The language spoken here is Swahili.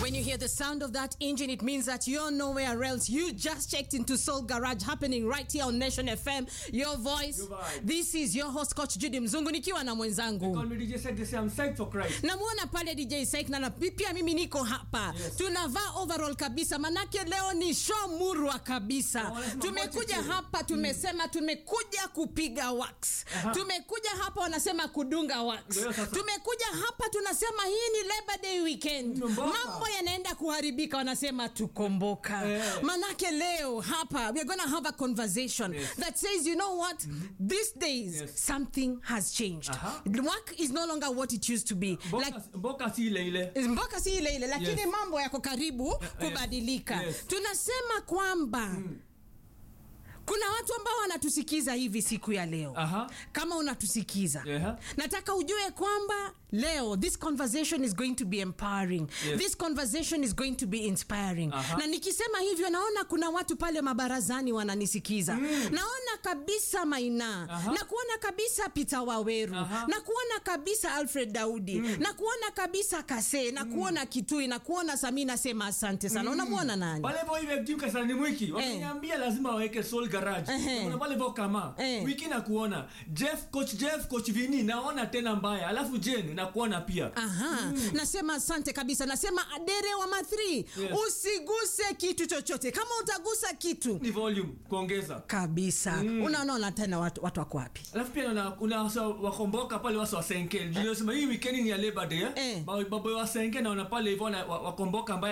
When you hear the sound of that engine, it means that you're nowhere else. You just checked into Soul Garage happening right here on Nation FM. Your voice. Your vibe. This is your host Coach Judy Mzungu nikiwa na mwenzangu. Call me DJ said they say I'm psyched for Christ. Namuona pale DJ Saik na na- pia mimi niko hapa. Yes. Tunavaa overall kabisa manake leo ni show murwa kabisa. Na wanasema Tumekuja moja tu. hapa tumesema tumekuja kupiga wax. Aha. Tumekuja hapa wanasema kudunga wax. Ndio sasa. Tumekuja hapa tunasema hii ni Labor Day weekend. Mnomboka. Mambo yanaenda kuharibika wanasema tukomboka. Eh. Manake leo hapa we are going to have a conversation Yes. that says you know what? These days Yes. something has changed. Aha. Work is no longer what it used to be. Mboka, Like mboka si ile ile. mpaka si ile ile lakini Yes. mambo yako karibu yes. kubadilika Yes. tunasema kwamba kuna watu ambao wanatusikiza hivi siku ya leo Aha. kama unatusikiza Aha. nataka ujue kwamba leo this conversation is going to be empowering Yes. this conversation is going to be inspiring Aha. na nikisema hivyo naona kuna watu pale mabarazani wananisikiza naona kabisa maina Aha. na kuona kabisa Peter Waweru Aha. na kuona kabisa Alfred Daudi na kuona kabisa Kase na kuona Kitui na kuona Samina sema asante sana unamwona nani Pale hivyo hivi timu kasarani mwiki wakiniambia lazima waweke Soul Garage. Ehe. Kuna pale hivyo kama Eh. wiki na kuona Jeff coach Jeff coach Vini naona tena mbaya. Alafu Jen na kuona pia. Aha, nasema asante kabisa. Nasema adere wa mathri, Yes. usiguse kitu chochote. Kama utagusa kitu Ni volume kuongeza. kabisa, unaona tena watu, watu wako wapi? Alafu pia una una wasa wakomboka pale wasa wasenke. Ndio sema hii weekend ni ya Labor Day. Eh. Eh. Babo wasenke naona pale hivyo na- wa- wakomboka mbaya